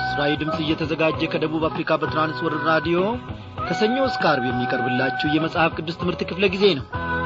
ለምስራዊ ድምፅ እየተዘጋጀ ከደቡብ አፍሪካ በትራንስወርልድ ራዲዮ ከሰኞ እስከ አርብ የሚቀርብላችሁ የመጽሐፍ ቅዱስ ትምህርት ክፍለ ጊዜ ነው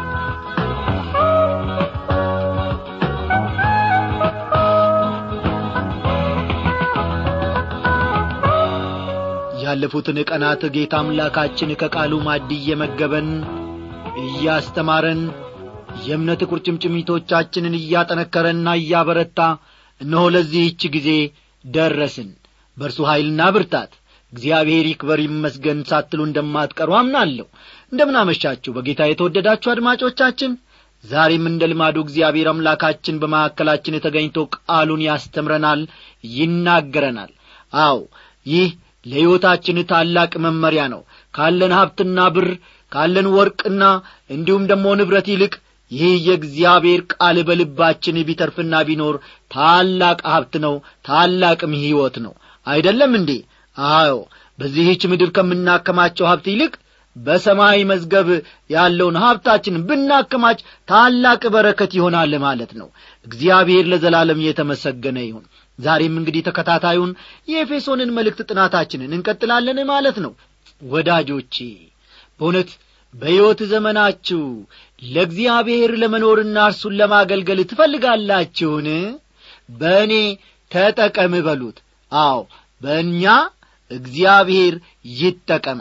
ያለፉትን ቀናት ጌታ አምላካችን ከቃሉ ማድ እየመገበን እያስተማረን የእምነት ቁርጭምጭሚቶቻችንን እያጠነከረና እያበረታ እነሆ ለዚህች ጊዜ ደረስን በእርሱ ኀይልና ብርታት እግዚአብሔር ይክበር ይመስገን ሳትሉ እንደማትቀሩ አምናለሁ እንደምናመሻችሁ በጌታ የተወደዳችሁ አድማጮቻችን ዛሬም እንደ ልማዱ እግዚአብሔር አምላካችን በማዕከላችን ተገኝቶ ቃሉን ያስተምረናል ይናገረናል አው ይህ ለሕይወታችን ታላቅ መመሪያ ነው ካለን ሀብትና ብር ካለን ወርቅና እንዲሁም ደግሞ ንብረት ይልቅ ይህ የእግዚአብሔር ቃል በልባችን ቢተርፍና ቢኖር ታላቅ ሀብት ነው ታላቅም ሕይወት ነው አይደለም እንዴ አዎ በዚህች ምድር ከምናከማቸው ሀብት ይልቅ በሰማይ መዝገብ ያለውን ሀብታችን ብናከማች ታላቅ በረከት ይሆናል ማለት ነው እግዚአብሔር ለዘላለም የተመሰገነ ይሁን ዛሬም እንግዲህ ተከታታዩን የኤፌሶንን መልእክት ጥናታችንን እንቀጥላለን ማለት ነው ወዳጆቼ በእውነት በሕይወት ዘመናችሁ ለእግዚአብሔር ለመኖርና እርሱን ለማገልገል ትፈልጋላችሁን በእኔ ተጠቀም በሉት አዎ በእኛ እግዚአብሔር ይጠቀም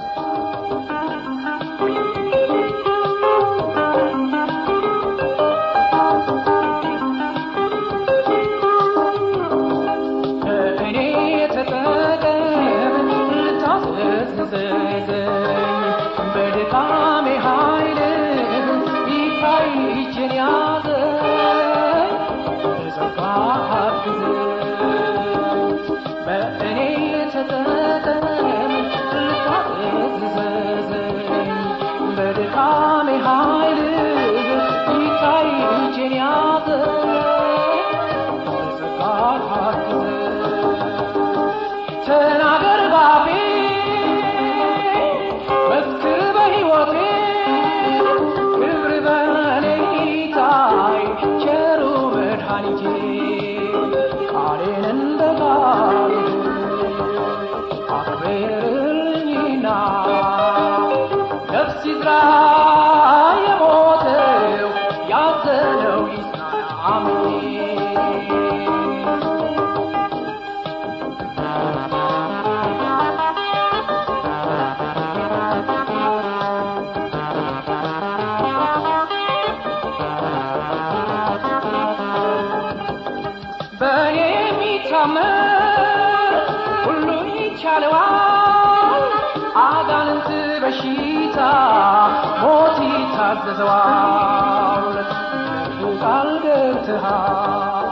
ታዘዘዋል ቃል ገብተሃል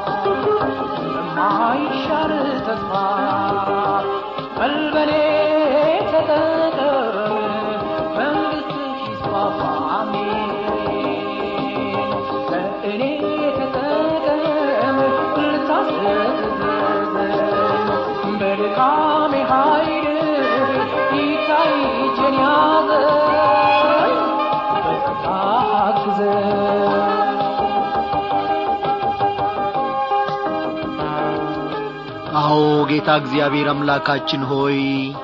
ለማይሻር ተስፋ በልበኔ ተጠቀም መንግሥት ይስፋፋ አሜን በእኔ ተጠቀም ልታስዘዘዘኝ በድካሜ ኃይል ይታይ እጄን ያዘኝ አዎ ጌታ እግዚአብሔር አምላካችን ሆይ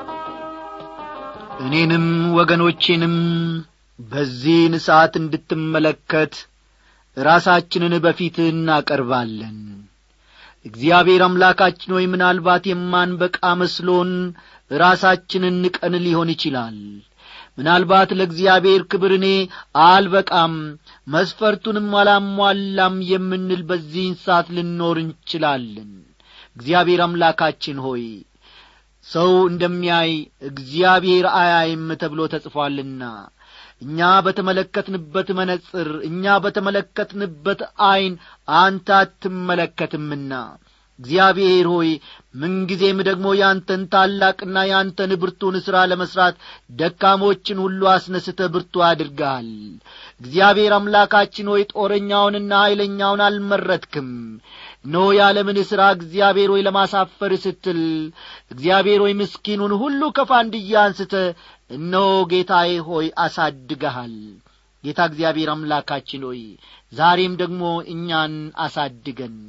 እኔንም ወገኖቼንም በዚህን ሰዓት እንድትመለከት ራሳችንን በፊትህ እናቀርባለን እግዚአብሔር አምላካችን ሆይ ምናልባት የማንበቃ መስሎን ራሳችንን ንቀን ሊሆን ይችላል ምናልባት ለእግዚአብሔር ክብር እኔ አልበቃም መስፈርቱንም አላሟላም የምንል በዚህን ሰዓት ልኖር እንችላለን እግዚአብሔር አምላካችን ሆይ ሰው እንደሚያይ እግዚአብሔር አያይም ተብሎ ተጽፏልና እኛ በተመለከትንበት መነጽር እኛ በተመለከትንበት ዐይን አንተ አትመለከትምና እግዚአብሔር ሆይ ምንጊዜም ደግሞ ያንተን ታላቅና ያንተን ብርቱን ሥራ ለመሥራት ደካሞችን ሁሉ አስነስተ ብርቱ አድርገሃል እግዚአብሔር አምላካችን ሆይ ጦረኛውንና ኀይለኛውን አልመረትክም ኖ የዓለምን ሥራ እግዚአብሔር ሆይ ለማሳፈር ስትል እግዚአብሔር ሆይ ምስኪኑን ሁሉ ከፋንድያ አንስተ እነሆ ጌታዬ ሆይ አሳድገሃል ጌታ እግዚአብሔር አምላካችን ሆይ ዛሬም ደግሞ እኛን አሳድገን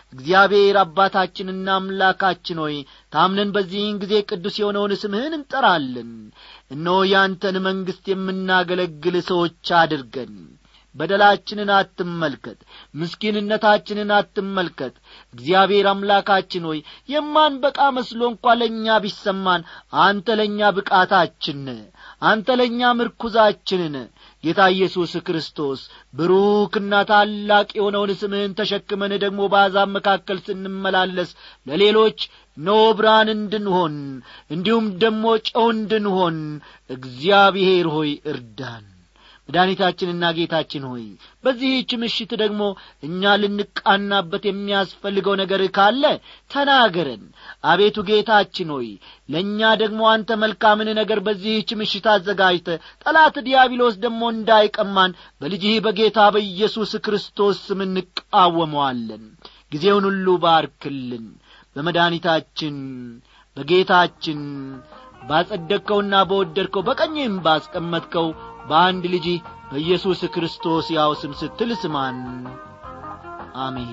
እግዚአብሔር አባታችንና አምላካችን ሆይ ታምነን በዚህን ጊዜ ቅዱስ የሆነውን ስምህን እንጠራለን እነሆ ያንተን መንግሥት የምናገለግል ሰዎች አድርገን በደላችንን አትመልከት ምስኪንነታችንን አትመልከት እግዚአብሔር አምላካችን ሆይ የማንበቃ መስሎ እንኳ ለእኛ ቢሰማን አንተ ለእኛ ብቃታችን አንተ ለእኛ ምርኩዛችንን ጌታ ኢየሱስ ክርስቶስ ብሩክና ታላቅ የሆነውን ስምህን ተሸክመን ደግሞ በአሕዛብ መካከል ስንመላለስ ለሌሎች ኖ ብርሃን እንድንሆን እንዲሁም ደግሞ ጨው እንድንሆን እግዚአብሔር ሆይ እርዳን መድኃኒታችንና ጌታችን ሆይ በዚህች ምሽት ደግሞ እኛ ልንቃናበት የሚያስፈልገው ነገር ካለ ተናገረን አቤቱ ጌታችን ሆይ ለእኛ ደግሞ አንተ መልካምን ነገር በዚህች ምሽት አዘጋጅተ ጠላት ዲያብሎስ ደግሞ እንዳይቀማን በልጅህ በጌታ በኢየሱስ ክርስቶስ ስም እንቃወመዋለን ጊዜውን ሁሉ ባርክልን በመድኃኒታችን በጌታችን ባጸደቅከውና በወደድከው በቀኝም ባስቀመጥከው በአንድ ልጅ በኢየሱስ ክርስቶስ ያው ስም ስትል ስማን አሜን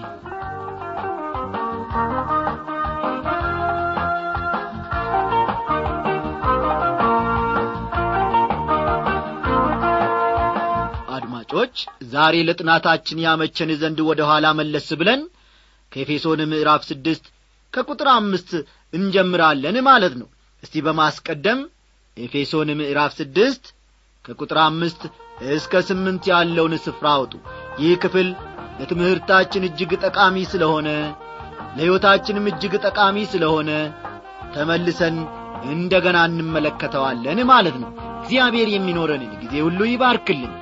አድማጮች ዛሬ ለጥናታችን ያመቸን ዘንድ ወደ ኋላ መለስ ብለን ከኤፌሶን ምዕራፍ ስድስት ከቁጥር አምስት እንጀምራለን ማለት ነው እስቲ በማስቀደም ኤፌሶን ምዕራፍ ስድስት ከቁጥር አምስት እስከ ስምንት ያለውን ስፍራ አውጡ ይህ ክፍል ለትምህርታችን እጅግ ጠቃሚ ስለሆነ ለሕይወታችንም እጅግ ጠቃሚ ስለሆነ ተመልሰን እንደ ገና እንመለከተዋለን ማለት ነው እግዚአብሔር የሚኖረንን ጊዜ ሁሉ ይባርክልን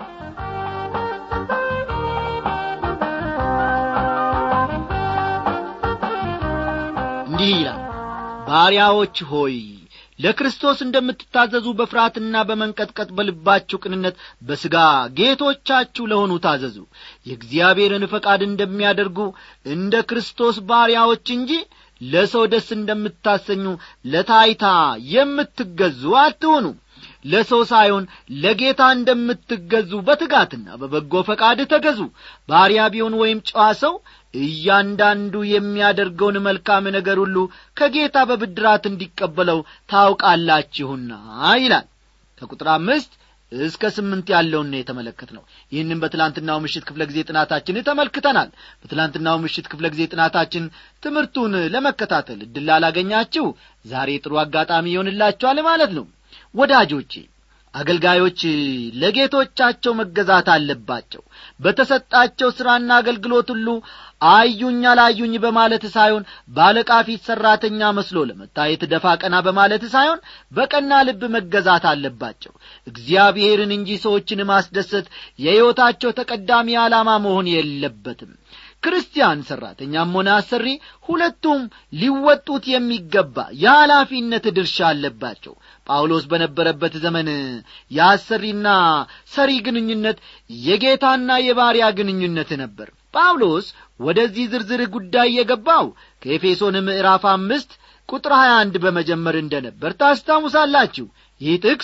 እንዲህ ይላል ባሪያዎች ሆይ ለክርስቶስ እንደምትታዘዙ በፍርሃትና በመንቀጥቀጥ በልባችሁ ቅንነት በሥጋ ጌቶቻችሁ ለሆኑ ታዘዙ የእግዚአብሔርን ፈቃድ እንደሚያደርጉ እንደ ክርስቶስ ባሪያዎች እንጂ ለሰው ደስ እንደምታሰኙ ለታይታ የምትገዙ አትሆኑ ለሰው ሳይሆን ለጌታ እንደምትገዙ በትጋትና በበጎ ፈቃድ ተገዙ ባሪያ ቢሆን ወይም ጨዋ ሰው እያንዳንዱ የሚያደርገውን መልካም ነገር ሁሉ ከጌታ በብድራት እንዲቀበለው ታውቃላችሁና ይላል ከቁጥር አምስት እስከ ስምንት ያለውን የተመለከት ነው ይህንም በትላንትናው ምሽት ክፍለ ጊዜ ጥናታችን ተመልክተናል በትላንትናው ምሽት ክፍለ ጊዜ ጥናታችን ትምህርቱን ለመከታተል እድል ላላገኛችሁ ዛሬ ጥሩ አጋጣሚ ይሆንላችኋል ማለት ነው ወዳጆቼ አገልጋዮች ለጌቶቻቸው መገዛት አለባቸው በተሰጣቸው ሥራና አገልግሎት ሁሉ አዩኝ አላዩኝ በማለት ሳይሆን ባለቃ ፊት ሠራተኛ መስሎ ለመታየት ደፋ ቀና በማለት ሳይሆን በቀና ልብ መገዛት አለባቸው እግዚአብሔርን እንጂ ሰዎችን ማስደሰት የሕይወታቸው ተቀዳሚ ዓላማ መሆን የለበትም ክርስቲያን ሠራተኛም ሆነ አሰሪ ሁለቱም ሊወጡት የሚገባ የኃላፊነት ድርሻ አለባቸው ጳውሎስ በነበረበት ዘመን የአሰሪና ሰሪ ግንኙነት የጌታና የባሪያ ግንኙነት ነበር ጳውሎስ ወደዚህ ዝርዝር ጉዳይ የገባው ከኤፌሶን ምዕራፍ አምስት ቁጥር ሀያ አንድ በመጀመር እንደ ነበር ታስታውሳላችሁ ይህ ጥቅስ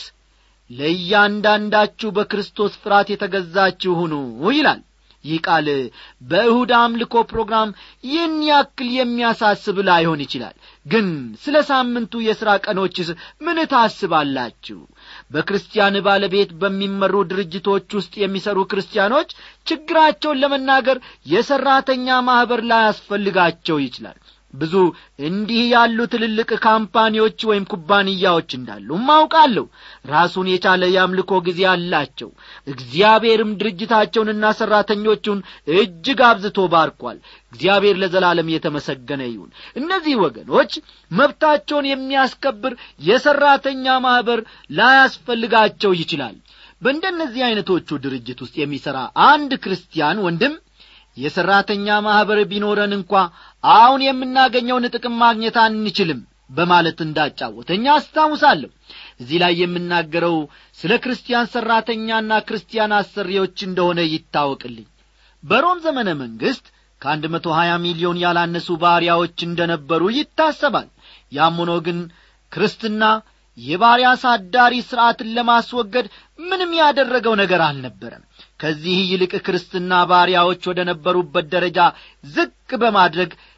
ለእያንዳንዳችሁ በክርስቶስ ፍርሃት የተገዛችሁ ሁኑ ይላል ይህ ቃል በእሁድ አምልኮ ፕሮግራም ይህን ያክል የሚያሳስብ ላይሆን ይችላል ግን ስለ ሳምንቱ የሥራ ቀኖችስ ምን ታስባላችሁ በክርስቲያን ባለቤት በሚመሩ ድርጅቶች ውስጥ የሚሰሩ ክርስቲያኖች ችግራቸውን ለመናገር የሠራተኛ ማኅበር ላያስፈልጋቸው ይችላል ብዙ እንዲህ ያሉ ትልልቅ ካምፓኒዎች ወይም ኩባንያዎች እንዳሉ ማውቃለሁ ራሱን የቻለ የአምልኮ ጊዜ አላቸው እግዚአብሔርም ድርጅታቸውንና ሠራተኞቹን እጅግ አብዝቶ ባርኳል እግዚአብሔር ለዘላለም የተመሰገነ ይሁን እነዚህ ወገኖች መብታቸውን የሚያስከብር የሠራተኛ ማኅበር ላያስፈልጋቸው ይችላል በእንደነዚህ ዐይነቶቹ ድርጅት ውስጥ የሚሠራ አንድ ክርስቲያን ወንድም የሠራተኛ ማኅበር ቢኖረን እንኳ አሁን የምናገኘውን ጥቅም ማግኘት አንችልም በማለት እንዳጫወተኛ አስታውሳለሁ እዚህ ላይ የምናገረው ስለ ክርስቲያን ሠራተኛና ክርስቲያን አሰሪዎች እንደሆነ ይታወቅልኝ በሮም ዘመነ መንግሥት ከአንድ መቶ ሀያ ሚሊዮን ያላነሱ ባሪያዎች እንደ ነበሩ ይታሰባል ያም ሆኖ ግን ክርስትና የባሪያ አሳዳሪ ሥርዓትን ለማስወገድ ምንም ያደረገው ነገር አልነበረም ከዚህ ይልቅ ክርስትና ባሪያዎች ወደ ነበሩበት ደረጃ ዝቅ በማድረግ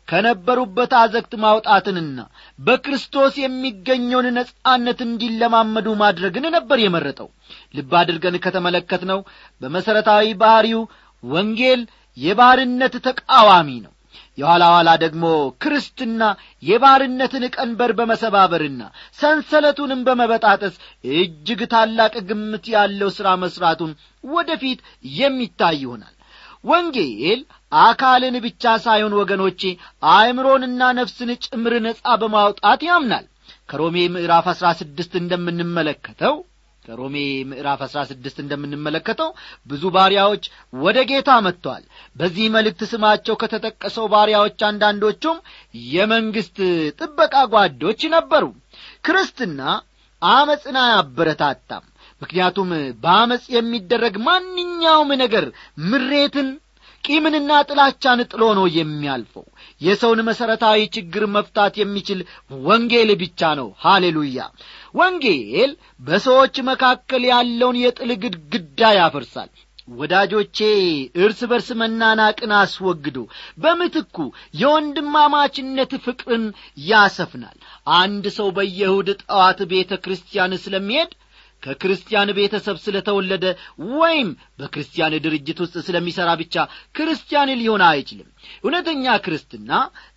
ከነበሩበት አዘግት ማውጣትንና በክርስቶስ የሚገኘውን ነጻነት እንዲለማመዱ ማድረግን ነበር የመረጠው ልብ አድርገን ከተመለከትነው በመሠረታዊ ባሕሪው ወንጌል የባርነት ተቃዋሚ ነው የኋላ ኋላ ደግሞ ክርስትና የባርነትን ቀንበር በመሰባበርና ሰንሰለቱንም በመበጣጠስ እጅግ ታላቅ ግምት ያለው ሥራ መሥራቱን ወደፊት የሚታይ ይሆናል ወንጌል አካልን ብቻ ሳይሆን ወገኖቼ አእምሮንና ነፍስን ጭምር ነጻ በማውጣት ያምናል ከሮሜ ምዕራፍ አሥራ ስድስት እንደምንመለከተው ከሮሜ ምዕራፍ አሥራ ስድስት እንደምንመለከተው ብዙ ባሪያዎች ወደ ጌታ መጥተዋል በዚህ መልእክት ስማቸው ከተጠቀሰው ባሪያዎች አንዳንዶቹም የመንግሥት ጥበቃ ጓዶች ነበሩ ክርስትና አመፅን አያበረታታም ምክንያቱም በአመፅ የሚደረግ ማንኛውም ነገር ምሬትን ቂምንና ጥላቻን ጥሎ ነው የሚያልፈው የሰውን መሠረታዊ ችግር መፍታት የሚችል ወንጌል ብቻ ነው ሃሌሉያ ወንጌል በሰዎች መካከል ያለውን የጥል ግድግዳ ያፈርሳል ወዳጆቼ እርስ በርስ መናናቅን አስወግዶ በምትኩ የወንድማማችነት ፍቅርን ያሰፍናል አንድ ሰው በየእሁድ ጠዋት ቤተ ክርስቲያን ስለሚሄድ ከክርስቲያን ቤተሰብ ስለተወለደ ወይም በክርስቲያን ድርጅት ውስጥ ስለሚሠራ ብቻ ክርስቲያን ሊሆን አይችልም እውነተኛ ክርስትና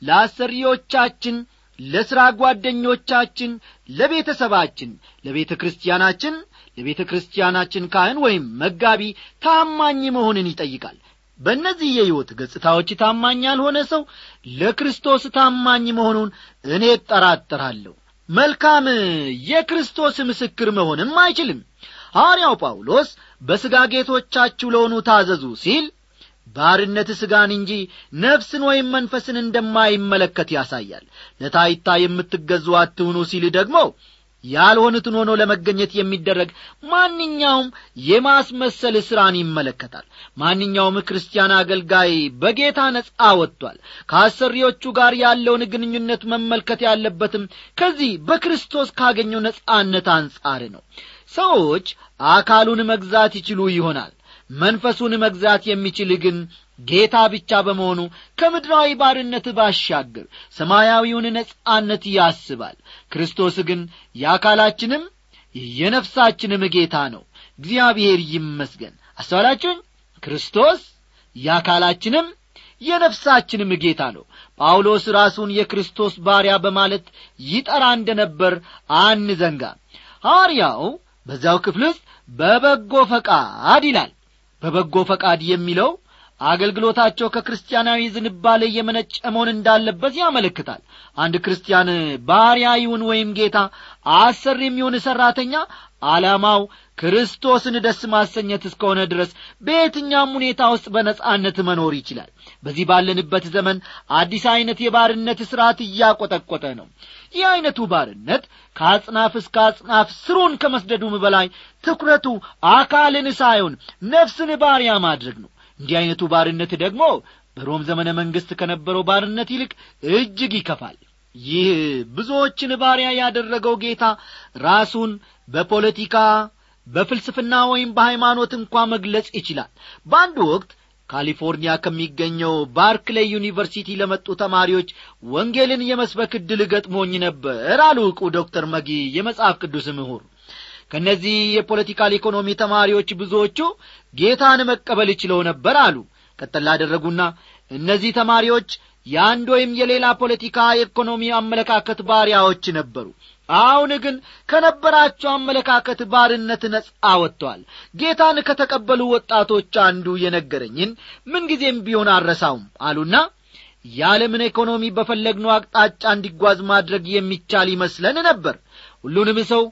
ለአሰሪዎቻችን ለሥራ ጓደኞቻችን ለቤተሰባችን ለቤተ ክርስቲያናችን ለቤተ ክርስቲያናችን ካህን ወይም መጋቢ ታማኝ መሆንን ይጠይቃል በእነዚህ የሕይወት ገጽታዎች ታማኝ ያልሆነ ሰው ለክርስቶስ ታማኝ መሆኑን እኔ እጠራጠራለሁ መልካም የክርስቶስ ምስክር መሆንም አይችልም ሐዋርያው ጳውሎስ በሥጋ ጌቶቻችሁ ለሆኑ ታዘዙ ሲል ባርነት ሥጋን እንጂ ነፍስን ወይም መንፈስን እንደማይመለከት ያሳያል ለታይታ የምትገዙ አትሁኑ ሲል ደግሞ ያልሆኑትን ሆኖ ለመገኘት የሚደረግ ማንኛውም የማስመሰል ሥራን ይመለከታል ማንኛውም ክርስቲያን አገልጋይ በጌታ ነጻ ወጥቷል ከአሰሪዎቹ ጋር ያለውን ግንኙነት መመልከት ያለበትም ከዚህ በክርስቶስ ካገኘው ነጻነት አንጻር ነው ሰዎች አካሉን መግዛት ይችሉ ይሆናል መንፈሱን መግዛት የሚችል ግን ጌታ ብቻ በመሆኑ ከምድራዊ ባርነት ባሻገር ሰማያዊውን ነጻነት ያስባል ክርስቶስ ግን የአካላችንም የነፍሳችንም ጌታ ነው እግዚአብሔር ይመስገን አስተዋላችሁኝ ክርስቶስ የአካላችንም የነፍሳችንም ጌታ ነው ጳውሎስ ራሱን የክርስቶስ ባሪያ በማለት ይጠራ እንደ ነበር አንዘንጋ ሐዋርያው በዚያው ክፍል ውስጥ በበጎ ፈቃድ ይላል በበጎ ፈቃድ የሚለው አገልግሎታቸው ከክርስቲያናዊ ዝንባሌ የመነጨ መሆን እንዳለበት ያመለክታል አንድ ክርስቲያን ባሪያ ይሁን ወይም ጌታ አሰር የሚሆን ሠራተኛ ዓላማው ክርስቶስን ደስ ማሰኘት እስከሆነ ድረስ በየትኛውም ሁኔታ ውስጥ በነጻነት መኖር ይችላል በዚህ ባለንበት ዘመን አዲስ ዐይነት የባርነት ሥርዓት እያቈጠቈጠ ነው ይህ ዐይነቱ ባርነት ከአጽናፍ እስከ አጽናፍ ስሩን ከመስደዱም በላይ ትኩረቱ አካልን ሳይሆን ነፍስን ባሪያ ማድረግ ነው እንዲህ ዐይነቱ ባርነት ደግሞ በሮም ዘመነ መንግሥት ከነበረው ባርነት ይልቅ እጅግ ይከፋል ይህ ብዙዎችን ባሪያ ያደረገው ጌታ ራሱን በፖለቲካ በፍልስፍና ወይም በሃይማኖት እንኳ መግለጽ ይችላል በአንድ ወቅት ካሊፎርኒያ ከሚገኘው ባርክሌይ ዩኒቨርሲቲ ለመጡ ተማሪዎች ወንጌልን የመስበክ ዕድል ገጥሞኝ ነበር አሉ ዕቁ ዶክተር መጊ የመጽሐፍ ቅዱስ ምሁር ከእነዚህ የፖለቲካል ኢኮኖሚ ተማሪዎች ብዙዎቹ ጌታን መቀበል ችለው ነበር አሉ ቀጠል ላደረጉና እነዚህ ተማሪዎች የአንድ ወይም የሌላ ፖለቲካ የኢኮኖሚ አመለካከት ባሪያዎች ነበሩ አሁን ግን ከነበራቸው አመለካከት ባርነት ነጻ ወጥተዋል ጌታን ከተቀበሉ ወጣቶች አንዱ የነገረኝን ምንጊዜም ቢሆን አረሳውም አሉና የዓለምን ኢኮኖሚ በፈለግነው አቅጣጫ እንዲጓዝ ማድረግ የሚቻል ይመስለን ነበር ሁሉንም ሰው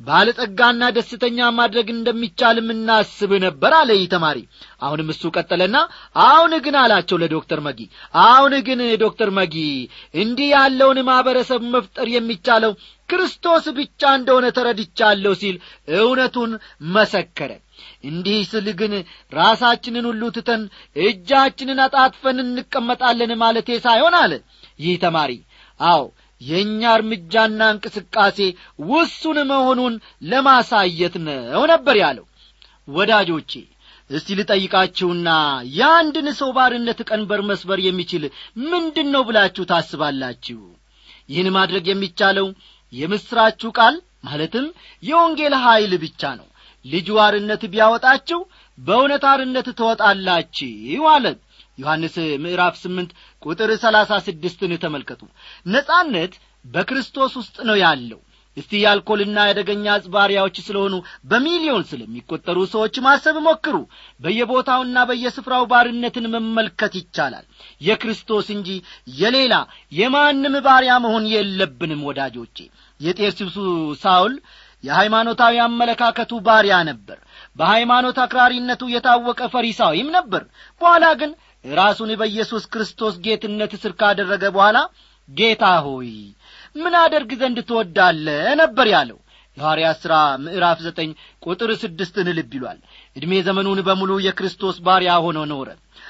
ባለጸጋና ደስተኛ ማድረግ እንደሚቻልም እናስብ ነበር አለ ይህ ተማሪ አሁንም እሱ ቀጠለና አሁን ግን አላቸው ለዶክተር መጊ አሁን ግን ዶክተር መጊ እንዲህ ያለውን ማኅበረሰብ መፍጠር የሚቻለው ክርስቶስ ብቻ እንደሆነ ተረድቻለሁ ሲል እውነቱን መሰከረ እንዲህ ስል ግን ራሳችንን ሁሉ ትተን እጃችንን አጣጥፈን እንቀመጣለን ማለቴ ሳይሆን አለ ይህ ተማሪ አዎ የእኛ እርምጃና እንቅስቃሴ ውሱን መሆኑን ለማሳየት ነው ነበር ያለው ወዳጆቼ እስቲ ልጠይቃችሁና የአንድን ሰው ባርነት ቀንበር መስበር የሚችል ምንድን ነው ብላችሁ ታስባላችሁ ይህን ማድረግ የሚቻለው የምሥራችሁ ቃል ማለትም የወንጌል ኀይል ብቻ ነው ልጁ አርነት ቢያወጣችሁ በእውነት አርነት ትወጣላችሁ አለ ዮሐንስ ምዕራፍ ስምንት ቁጥር ሰላሳ ስድስትን ተመልከቱ ነጻነት በክርስቶስ ውስጥ ነው ያለው እስቲ የአልኮልና የአደገኛ አጽባሪያዎች ስለሆኑ በሚሊዮን ስለሚቈጠሩ ሰዎች ማሰብ ሞክሩ በየቦታውና በየስፍራው ባርነትን መመልከት ይቻላል የክርስቶስ እንጂ የሌላ የማንም ባሪያ መሆን የለብንም ወዳጆቼ የጤርሲብሱ ሳውል የሃይማኖታዊ አመለካከቱ ባሪያ ነበር በሃይማኖት አክራሪነቱ የታወቀ ፈሪሳዊም ነበር በኋላ ግን ራሱን በኢየሱስ ክርስቶስ ጌትነት ስር ካደረገ በኋላ ጌታ ሆይ ምን አደርግ ዘንድ ትወዳለ ነበር ያለው የሐዋርያት ሥራ ምዕራፍ ዘጠኝ ቁጥር ስድስትን ልብ ይሏል ዕድሜ ዘመኑን በሙሉ የክርስቶስ ባሪያ ሆኖ ኖረ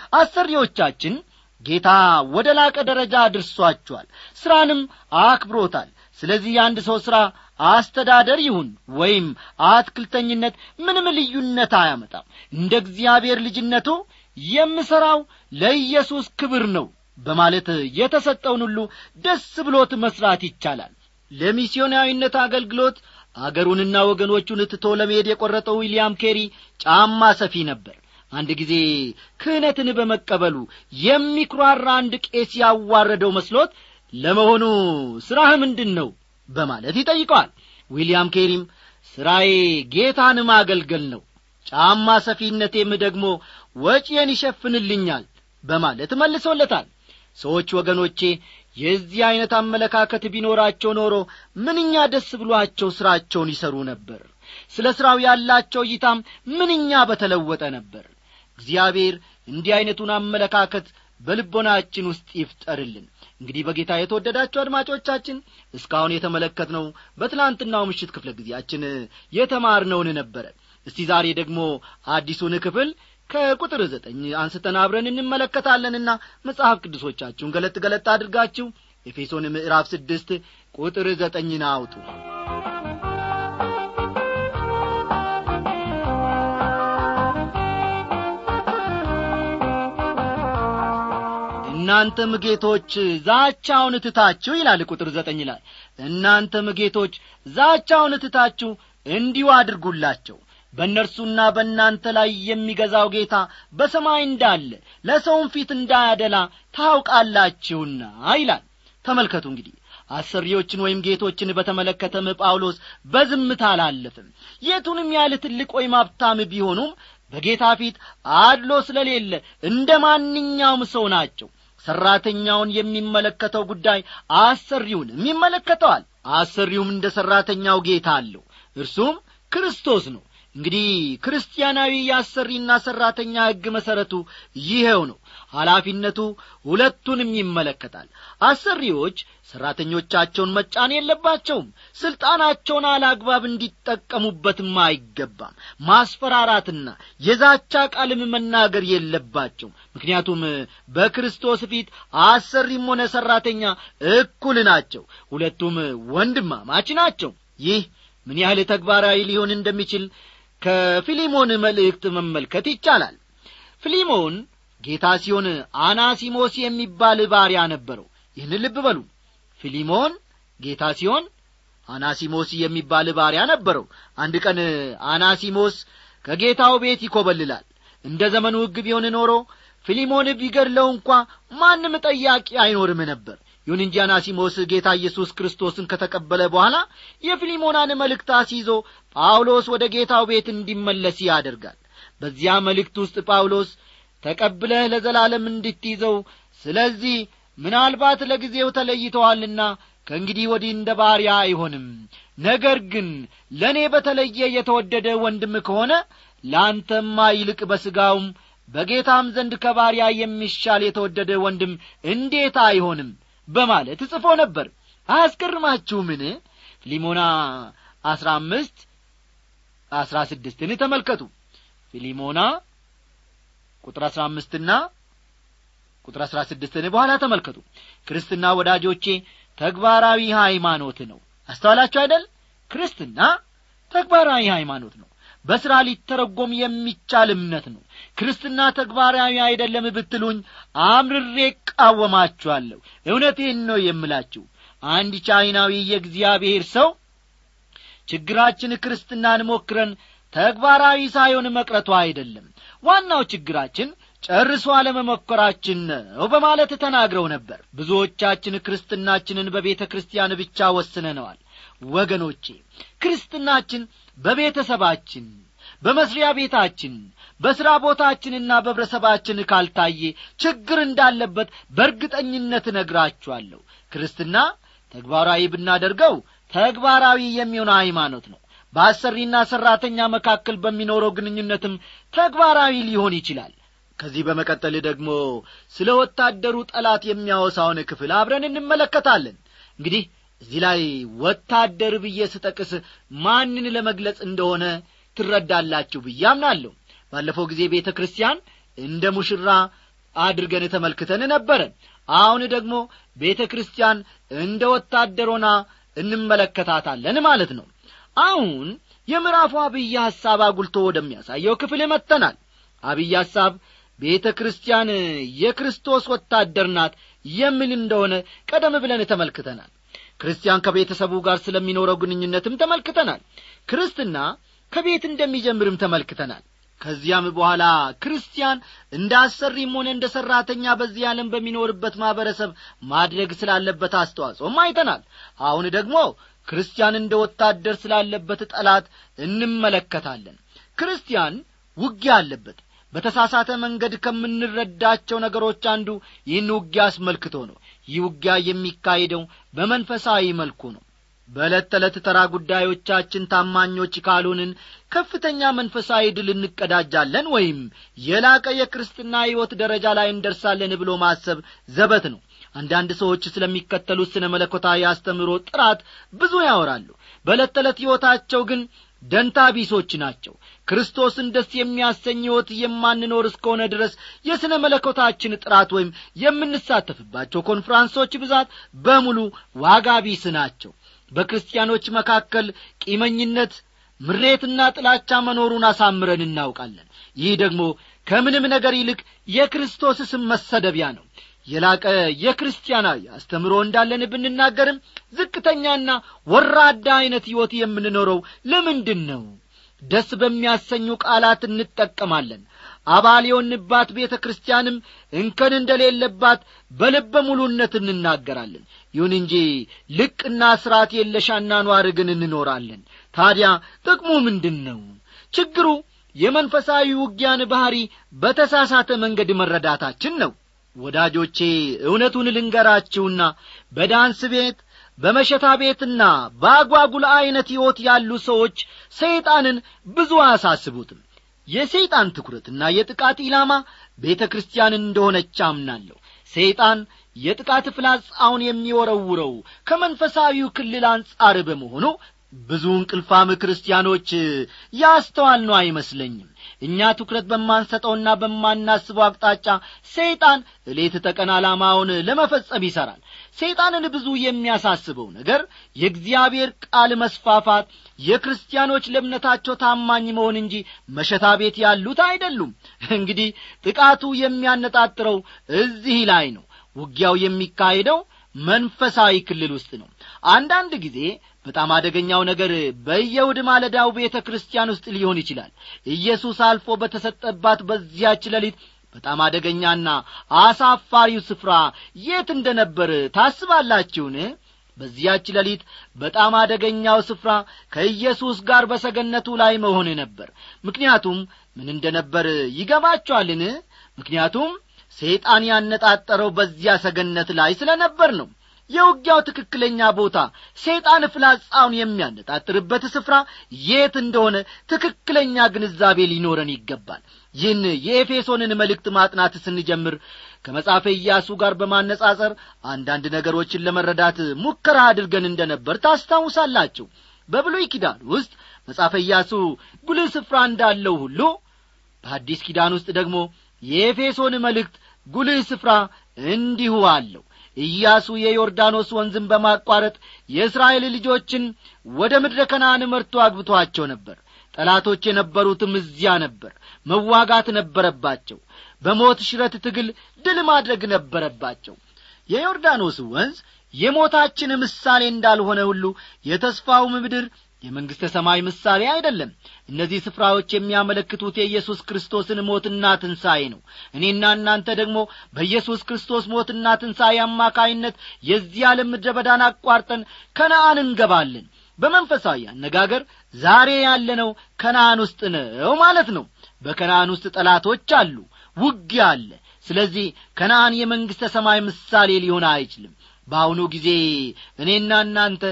አሰሪዎቻችን ጌታ ወደ ላቀ ደረጃ አድርሷቸዋል ሥራንም አክብሮታል ስለዚህ የአንድ ሰው ሥራ አስተዳደር ይሁን ወይም አትክልተኝነት ምንም ልዩነት አያመጣም እንደ እግዚአብሔር ልጅነቱ የምሠራው ለኢየሱስ ክብር ነው በማለት የተሰጠውን ሁሉ ደስ ብሎት መሥራት ይቻላል ለሚስዮናዊነት አገልግሎት አገሩንና ወገኖቹን ትቶ ለመሄድ የቈረጠው ዊልያም ኬሪ ጫማ ሰፊ ነበር አንድ ጊዜ ክህነትን በመቀበሉ የሚኩራራ አንድ ቄስ ያዋረደው መስሎት ለመሆኑ ሥራህ ምንድን ነው በማለት ይጠይቀዋል ዊልያም ኬሪም ሥራዬ ጌታን ማገልገል ነው ጫማ ሰፊነቴም ደግሞ ወጪዬን ይሸፍንልኛል በማለት መልሶለታል ሰዎች ወገኖቼ የዚህ ዐይነት አመለካከት ቢኖራቸው ኖሮ ምንኛ ደስ ብሎአቸው ሥራቸውን ይሠሩ ነበር ስለ ሥራው ያላቸው እይታም ምንኛ በተለወጠ ነበር እግዚአብሔር እንዲህ ዐይነቱን አመለካከት በልቦናችን ውስጥ ይፍጠርልን እንግዲህ በጌታ የተወደዳችሁ አድማጮቻችን እስካሁን የተመለከትነው በትላንትናው ምሽት ክፍለ ጊዜያችን የተማርነውን ነበረ እስቲ ዛሬ ደግሞ አዲሱን ክፍል ከቁጥር ዘጠኝ አንስተን አብረን እንመለከታለንና መጽሐፍ ቅዱሶቻችሁን ገለጥ ገለጥ አድርጋችሁ ኤፌሶን ምዕራፍ ስድስት ቁጥር ዘጠኝን አውጡ እናንተም ጌቶች ዛቻውን ትታችሁ ይላል ቁጥር ዘጠኝ ላይ እናንተም ጌቶች ዛቻውን ትታችሁ እንዲሁ አድርጉላቸው በእነርሱና በእናንተ ላይ የሚገዛው ጌታ በሰማይ እንዳለ ለሰውም ፊት እንዳያደላ ታውቃላችሁና ይላል ተመልከቱ እንግዲህ አሰሪዎችን ወይም ጌቶችን በተመለከተም ጳውሎስ በዝምታ አላለፍም የቱንም ያህል ትልቅ ወይም ሀብታም ቢሆኑም በጌታ ፊት አድሎ ስለሌለ እንደ ማንኛውም ሰው ናቸው ሠራተኛውን የሚመለከተው ጉዳይ አሰሪውንም ይመለከተዋል አሰሪውም እንደ ሠራተኛው ጌታ አለው እርሱም ክርስቶስ ነው እንግዲህ ክርስቲያናዊ የአሰሪና ሠራተኛ ሕግ መሠረቱ ይኸው ነው ኃላፊነቱ ሁለቱንም ይመለከታል አሰሪዎች ሠራተኞቻቸውን መጫን የለባቸውም ሥልጣናቸውን አላግባብ እንዲጠቀሙበትም አይገባም ማስፈራራትና የዛቻ ቃልም መናገር የለባቸውም ምክንያቱም በክርስቶስ ፊት አሰሪም ሆነ ሠራተኛ እኩል ናቸው ሁለቱም ወንድማማች ናቸው ይህ ምን ያህል ተግባራዊ ሊሆን እንደሚችል ከፊሊሞን መልእክት መመልከት ይቻላል ፊሊሞን ጌታ ሲሆን አናሲሞስ የሚባል ባሪያ ነበረው ይህን ልብ በሉ ፊሊሞን ጌታ ሲሆን አናሲሞስ የሚባል ባሪያ ነበረው አንድ ቀን አናሲሞስ ከጌታው ቤት ይኰበልላል እንደ ዘመኑ ሕግ ቢሆን ኖሮ ፊሊሞን ቢገድለው እንኳ ማንም ጠያቂ አይኖርም ነበር ይሁን እንጂ አናሲሞስ ጌታ ኢየሱስ ክርስቶስን ከተቀበለ በኋላ የፊሊሞናን መልእክት አስይዞ ጳውሎስ ወደ ጌታው ቤት እንዲመለስ ያደርጋል በዚያ መልእክት ውስጥ ጳውሎስ ተቀብለህ ለዘላለም እንድትይዘው ስለዚህ ምናልባት ለጊዜው ተለይተዋልና ከእንግዲህ ወዲህ እንደ ባሪያ አይሆንም ነገር ግን ለእኔ በተለየ የተወደደ ወንድም ከሆነ ለአንተማ ይልቅ በሥጋውም በጌታም ዘንድ ከባሪያ የሚሻል የተወደደ ወንድም እንዴት አይሆንም በማለት ጽፎ ነበር አያስገርማችሁምን ፊሊሞና አስራ አምስት አስራ ስድስትን ተመልከቱ ፊሊሞና ቁጥር አስራ አምስትና ቁጥር አስራ ስድስትን በኋላ ተመልከቱ ክርስትና ወዳጆቼ ተግባራዊ ሃይማኖት ነው አስተዋላችሁ አይደል ክርስትና ተግባራዊ ሃይማኖት ነው በሥራ ሊተረጎም የሚቻል እምነት ነው ክርስትና ተግባራዊ አይደለም ብትሉኝ አምርሬ እቃወማችኋለሁ እውነቴን ነው የምላችሁ አንድ ቻይናዊ የእግዚአብሔር ሰው ችግራችን ክርስትናን ሞክረን ተግባራዊ ሳይሆን መቅረቷ አይደለም ዋናው ችግራችን ጨርሶ አለመሞከራችን ነው በማለት ተናግረው ነበር ብዙዎቻችን ክርስትናችንን በቤተ ክርስቲያን ብቻ ወስነነዋል ወገኖቼ ክርስትናችን በቤተሰባችን በመስሪያ ቤታችን በሥራ ቦታችንና በህብረተሰባችን ካልታየ ችግር እንዳለበት በእርግጠኝነት እነግራችኋለሁ ክርስትና ተግባራዊ ብናደርገው ተግባራዊ የሚሆነ ሃይማኖት ነው በአሰሪና ሠራተኛ መካከል በሚኖረው ግንኙነትም ተግባራዊ ሊሆን ይችላል ከዚህ በመቀጠል ደግሞ ስለ ወታደሩ ጠላት የሚያወሳውን ክፍል አብረን እንመለከታለን እንግዲህ እዚህ ላይ ወታደር ብዬ ስጠቅስ ማንን ለመግለጽ እንደሆነ ትረዳላችሁ ብዬ አምናለሁ ባለፈው ጊዜ ቤተ ክርስቲያን እንደ ሙሽራ አድርገን ተመልክተን ነበረ አሁን ደግሞ ቤተ ክርስቲያን እንደ ወታደሮና እንመለከታታለን ማለት ነው አሁን የምዕራፉ አብይ ሐሳብ አጉልቶ ወደሚያሳየው ክፍል መጥተናል አብይ ሐሳብ ቤተ ክርስቲያን የክርስቶስ ወታደር ናት የሚል እንደሆነ ቀደም ብለን ተመልክተናል ክርስቲያን ከቤተሰቡ ጋር ስለሚኖረው ግንኙነትም ተመልክተናል ክርስትና ከቤት እንደሚጀምርም ተመልክተናል ከዚያም በኋላ ክርስቲያን እንደ አሰሪም ሆነ እንደ ሠራተኛ በዚህ ዓለም በሚኖርበት ማኅበረሰብ ማድረግ ስላለበት አስተዋጽኦም አይተናል አሁን ደግሞ ክርስቲያን እንደ ወታደር ስላለበት ጠላት እንመለከታለን ክርስቲያን ውጊያ አለበት በተሳሳተ መንገድ ከምንረዳቸው ነገሮች አንዱ ይህን ውጊያ አስመልክቶ ነው ይህ ውጊያ የሚካሄደው በመንፈሳዊ መልኩ ነው በዕለት ተዕለት ተራ ጉዳዮቻችን ታማኞች ካልሆንን ከፍተኛ መንፈሳዊ ድል እንቀዳጃለን ወይም የላቀ የክርስትና ሕይወት ደረጃ ላይ እንደርሳለን ብሎ ማሰብ ዘበት ነው አንዳንድ ሰዎች ስለሚከተሉት ስነ መለኮታዊ አስተምሮ ጥራት ብዙ ያወራሉ በዕለት ተዕለት ሕይወታቸው ግን ደንታ ቢሶች ናቸው ክርስቶስን ደስ የሚያሰኝ ሕይወት የማንኖር እስከሆነ ድረስ የሥነ መለኮታችን ጥራት ወይም የምንሳተፍባቸው ኮንፍራንሶች ብዛት በሙሉ ዋጋ ቢስ ናቸው በክርስቲያኖች መካከል ቂመኝነት ምሬትና ጥላቻ መኖሩን አሳምረን እናውቃለን ይህ ደግሞ ከምንም ነገር ይልቅ የክርስቶስ ስም መሰደቢያ ነው የላቀ የክርስቲያናዊ አስተምሮ እንዳለን ብንናገርም ዝቅተኛና ወራዳ ዐይነት ሕይወት የምንኖረው ለምንድን ነው ደስ በሚያሰኙ ቃላት እንጠቀማለን አባል የሆንባት ቤተ ክርስቲያንም እንከን እንደሌለባት በልበ ሙሉነት እንናገራለን ይሁን እንጂ ልቅና ሥርዓት የለሽ አኗኗር ግን እንኖራለን ታዲያ ጥቅሙ ምንድን ነው ችግሩ የመንፈሳዊ ውጊያን ባሕሪ በተሳሳተ መንገድ መረዳታችን ነው ወዳጆቼ እውነቱን ልንገራችሁና በዳንስ ቤት በመሸታ ቤትና በአጓጉል ዐይነት ሕይወት ያሉ ሰዎች ሰይጣንን ብዙ አያሳስቡትም የሰይጣን ትኩረትና የጥቃት ኢላማ ቤተ ክርስቲያን እንደሆነች አምናለሁ ሰይጣን የጥቃት ፍላጻውን የሚወረውረው ከመንፈሳዊው ክልል አንጻር በመሆኑ ብዙ እንቅልፋም ክርስቲያኖች ያስተዋል ነው አይመስለኝም እኛ ትኩረት በማንሰጠውና በማናስበው አቅጣጫ ሰይጣን እሌት ተቀን ዓላማውን ለመፈጸም ይሠራል ሰይጣንን ብዙ የሚያሳስበው ነገር የእግዚአብሔር ቃል መስፋፋት የክርስቲያኖች ለእምነታቸው ታማኝ መሆን እንጂ መሸታ ቤት ያሉት አይደሉም እንግዲህ ጥቃቱ የሚያነጣጥረው እዚህ ላይ ነው ውጊያው የሚካሄደው መንፈሳዊ ክልል ውስጥ ነው አንዳንድ ጊዜ በጣም አደገኛው ነገር በየውድ ማለዳው ቤተ ክርስቲያን ውስጥ ሊሆን ይችላል ኢየሱስ አልፎ በተሰጠባት በዚያች ሌሊት በጣም አደገኛና አሳፋሪው ስፍራ የት እንደ ነበር ታስባላችሁን በዚያች ሌሊት በጣም አደገኛው ስፍራ ከኢየሱስ ጋር በሰገነቱ ላይ መሆን ነበር ምክንያቱም ምን እንደ ነበር ይገባችኋልን ምክንያቱም ሰይጣን ያነጣጠረው በዚያ ሰገነት ላይ ስለ ነበር ነው የውጊያው ትክክለኛ ቦታ ሰይጣን ፍላጻውን የሚያነጣጥርበት ስፍራ የት እንደሆነ ትክክለኛ ግንዛቤ ሊኖረን ይገባል ይህን የኤፌሶንን መልእክት ማጥናት ስንጀምር ከመጽሐፈ ኢያሱ ጋር በማነጻጸር አንዳንድ ነገሮችን ለመረዳት ሙከራ አድርገን እንደ ነበር ታስታውሳላችሁ በብሉይ ኪዳን ውስጥ መጽሐፈ ኢያሱ ጉልህ ስፍራ እንዳለው ሁሉ በአዲስ ኪዳን ውስጥ ደግሞ የኤፌሶን መልእክት ጉልህ ስፍራ እንዲሁ አለው ኢያሱ የዮርዳኖስ ወንዝን በማቋረጥ የእስራኤል ልጆችን ወደ ምድረ ከነአን መርቶ አግብቶአቸው ነበር ጠላቶች የነበሩትም እዚያ ነበር መዋጋት ነበረባቸው በሞት ሽረት ትግል ድል ማድረግ ነበረባቸው የዮርዳኖስ ወንዝ የሞታችን ምሳሌ እንዳልሆነ ሁሉ የተስፋውም ምድር የመንግሥተ ሰማይ ምሳሌ አይደለም እነዚህ ስፍራዎች የሚያመለክቱት የኢየሱስ ክርስቶስን ሞትና ትንሣኤ ነው እኔና እናንተ ደግሞ በኢየሱስ ክርስቶስ ሞትና ትንሣኤ አማካይነት የዚህ ዓለም ምድረ በዳን አቋርጠን ከነአን እንገባለን በመንፈሳዊ አነጋገር ዛሬ ያለነው ከነአን ውስጥ ነው ማለት ነው በከነአን ውስጥ ጠላቶች አሉ ውጊያ አለ ስለዚህ ከነአን የመንግሥተ ሰማይ ምሳሌ ሊሆን አይችልም በአሁኑ ጊዜ እኔና እናንተ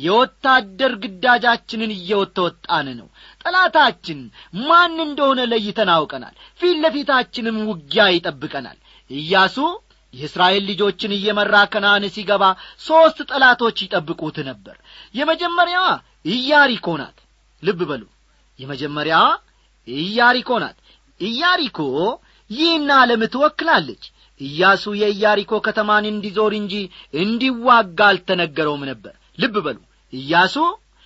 የወታደር ግዳጃችንን እየወተወጣን ነው ጠላታችን ማን እንደሆነ ለይተን አውቀናል ፊት ለፊታችንም ውጊያ ይጠብቀናል ኢያሱ የእስራኤል ልጆችን እየመራ ከነአን ሲገባ ሦስት ጠላቶች ይጠብቁት ነበር የመጀመሪያዋ ኢያሪኮ ናት ልብ በሉ የመጀመሪያዋ ኢያሪኮ ናት ኢያሪኮ ይህን ዓለም ትወክላለች ኢያሱ የኢያሪኮ ከተማን እንዲዞር እንጂ እንዲዋጋ አልተነገረውም ነበር ልብ በሉ ኢያሱ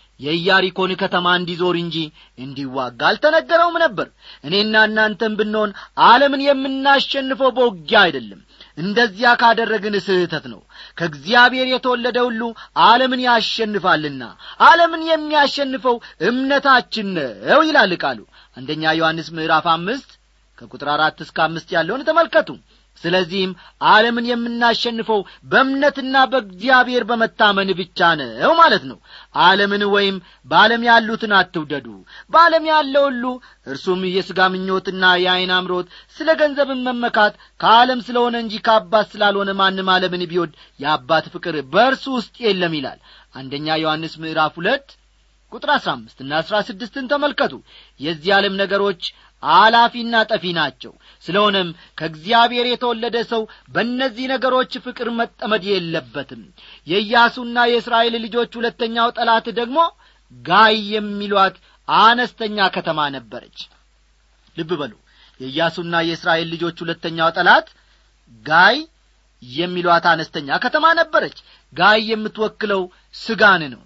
የኢያሪኮን ከተማ እንዲዞር እንጂ እንዲዋጋ አልተነገረውም ነበር እኔና እናንተም ብንሆን ዓለምን የምናሸንፈው በውጊያ አይደለም እንደዚያ ካደረግን ስህተት ነው ከእግዚአብሔር የተወለደ ሁሉ ዓለምን ያሸንፋልና ዓለምን የሚያሸንፈው እምነታችን ነው ይላል ቃሉ አንደኛ ዮሐንስ ምዕራፍ አምስት ከቁጥር አራት እስከ አምስት ያለውን ተመልከቱ ስለዚህም ዓለምን የምናሸንፈው በእምነትና በእግዚአብሔር በመታመን ብቻ ነው ማለት ነው ዓለምን ወይም በዓለም ያሉትን አትውደዱ በዓለም ያለው ሁሉ እርሱም የሥጋ ምኞትና የዐይን አምሮት ስለ ገንዘብን መመካት ከዓለም ስለሆነ እንጂ ከአባት ስላልሆነ ማንም ዓለምን ቢወድ የአባት ፍቅር በእርሱ ውስጥ የለም ይላል አንደኛ ዮሐንስ ምዕራፍ ሁለት ቁጥር አሥራ አምስትና አሥራ ስድስትን ተመልከቱ የዚህ ዓለም ነገሮች አላፊና ጠፊ ናቸው ስለሆነም ከእግዚአብሔር የተወለደ ሰው በእነዚህ ነገሮች ፍቅር መጠመድ የለበትም የኢያሱና የእስራኤል ልጆች ሁለተኛው ጠላት ደግሞ ጋይ የሚሏት አነስተኛ ከተማ ነበረች ልብ በሉ የኢያሱና የእስራኤል ልጆች ሁለተኛው ጠላት ጋይ የሚሏት አነስተኛ ከተማ ነበረች ጋይ የምትወክለው ስጋን ነው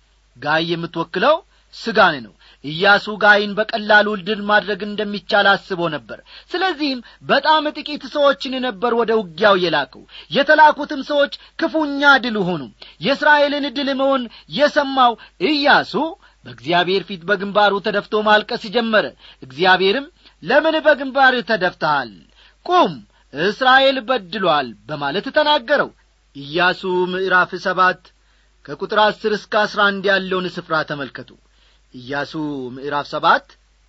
ጋይ የምትወክለው ስጋን ነው ኢያሱ ጋይን በቀላሉ ድል ማድረግ እንደሚቻል አስቦ ነበር ስለዚህም በጣም ጥቂት ሰዎችን ነበር ወደ ውጊያው የላከው የተላኩትም ሰዎች ክፉኛ ድል ሆኑ የእስራኤልን ድል መሆን የሰማው ኢያሱ በእግዚአብሔር ፊት በግንባሩ ተደፍቶ ማልቀስ ጀመረ እግዚአብሔርም ለምን በግንባር ተደፍተሃል ቁም እስራኤል በድሏል በማለት ተናገረው ኢያሱ ምዕራፍ ሰባት ከቁጥር አስር እስከ አስራ አንድ ያለውን ስፍራ ተመልከቱ ኢያሱ ምዕራፍ ሰባት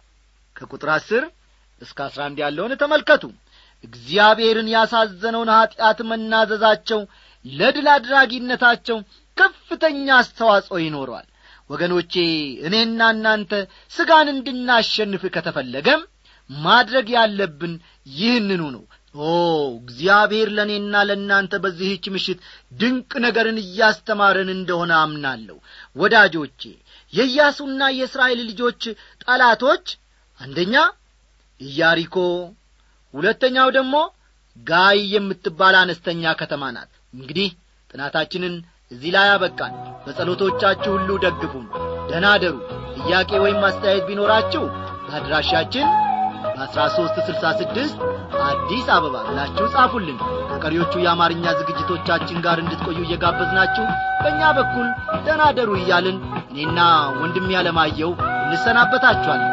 ከቁጥር አስር እስከ አስራ አንድ ያለውን ተመልከቱ እግዚአብሔርን ያሳዘነውን ኀጢአት መናዘዛቸው ለድል አድራጊነታቸው ከፍተኛ አስተዋጽኦ ይኖረዋል ወገኖቼ እኔና እናንተ ሥጋን እንድናሸንፍ ከተፈለገም ማድረግ ያለብን ይህንኑ ነው ኦ እግዚአብሔር ለእኔና ለእናንተ በዚህች ምሽት ድንቅ ነገርን እያስተማረን እንደሆነ አምናለሁ ወዳጆቼ የኢያሱና የእስራኤል ልጆች ጠላቶች አንደኛ ኢያሪኮ ሁለተኛው ደግሞ ጋይ የምትባል አነስተኛ ከተማ ናት እንግዲህ ጥናታችንን እዚህ ላይ አበቃን በጸሎቶቻችሁ ሁሉ ደግፉን ደናደሩ ጥያቄ ወይም አስተያየት ቢኖራችሁ በአድራሻችን በአስራ ሦስት ስልሳ ስድስት አዲስ አበባ ብላችሁ ጻፉልን ከቀሪዎቹ የአማርኛ ዝግጅቶቻችን ጋር እንድትቆዩ እየጋበዝናችሁ በእኛ በኩል ደናደሩ እያልን እኔና ወንድም ያለማየው እንሰናበታችኋለን